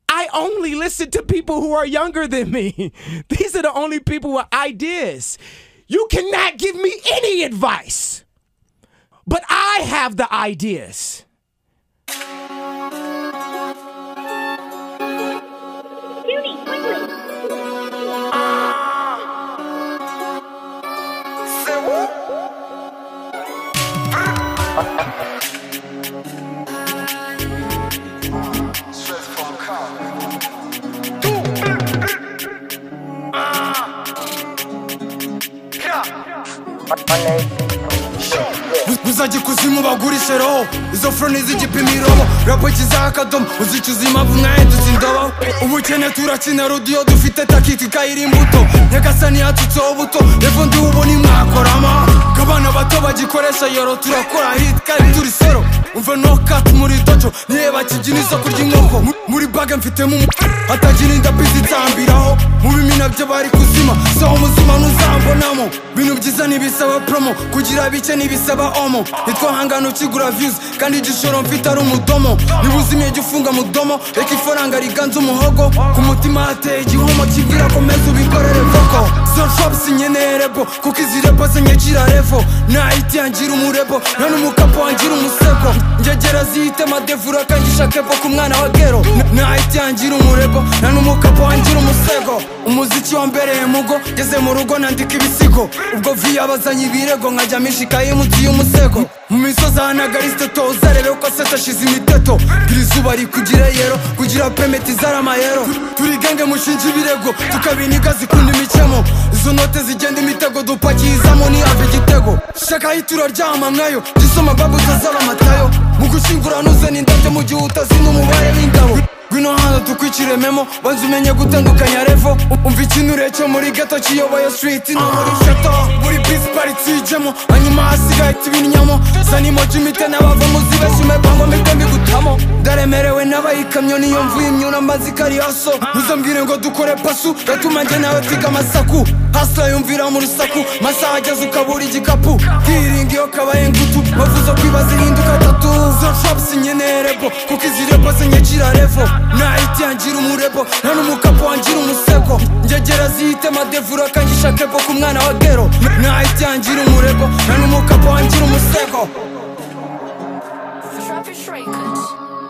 I only listen to people who are younger than me. These are the only people with ideas. You cannot give me any advice, but I have the ideas. Judy, quickly. uzajya ikuzimu bagurishe roho izo furoni z'igipimo irobo rapo kizaha akadomo uzicuza impamvu mwaye dusindobaho ubukene turakina rodiyo dufite takiti ikayira imbuto nyagasani yatutseho buto revo ndiwubo nimwakorama ko abana bato bagikoresha yoro turakora hit kandi turi sero umva no cut muri dojo nireba kibyina isoko ry'inkoko Mu- muri bage mfitemo umu hatagira indabizi itambiraho mu bimina byo bari kuzima saho umuzima ntuzambonamo bintu byiza ntibisaba promo kugira bike ntibisaba omo nitwo hangana ukigura views kandi igishoro mfite ari umudomo niba uzimiye jya ufunga mudomo reka ifaranga riganza umuhogo ku mutima hateye igihomo kibwira komeza ubikorere voko zorfobs nyenerebo kuko izi repo zinyakira revo nahiti yangira umurebo nta n'umukapo wangira umusego njegera zihite madevura kangisha kepo ku mwana wa gero Na- nahiti yangira umurebo nta n'umukapo wangira umusego umuziki wambereye mugo ngeze mu rugo nandika ibisigo ubwo vi yabazanye ibirego nkajya mishikaye munsi y'umusego mu misozi ahanagariste toza rebe ko se tashize imiteto gira izuba rikugira yero kugira pemeti zaramayero turi gange mushinja ibirego tukabiniga zikunda imikemo izo note zigenda imitego dupakiyizamo niyave igitego shaka aho turaryama mwayo gisoma babu utazaba amatayo mu gushyingura nuzana indabyo mu gihe utazina umubare w'ingabo ngwino hano tukwicirememo banza umenye gutandukanya revo umva ikinure cyo muri gato kiyoboye switi no muri shato buri bisi paritsi ijemo hanyuma hasigaye tibinyamo zanimo jimite n'abavamo zibeshyume bango mite mbigutamo ndaremerewe n'abayikamyo niyo mvuye imyuna mbazi kariyaso ntuzambwire ngo dukore pasu gatuma njye nawe twiga amasaku hasila yumvira mu rusaku masaha ageze ukabura igikapu hiringi iyo kabaye ngutu bavuze ko iba zihinduka tatu zo shops nyenerebo kuko izi rebo zinyakira revo nahiti yangira umurebo nta n'umukapo wangira umusego njegera zihite madevura kangisha kebo ku mwana wa gero nahiti yangira umurebo nta n'umukapo wangira umusego Travis Shrakers.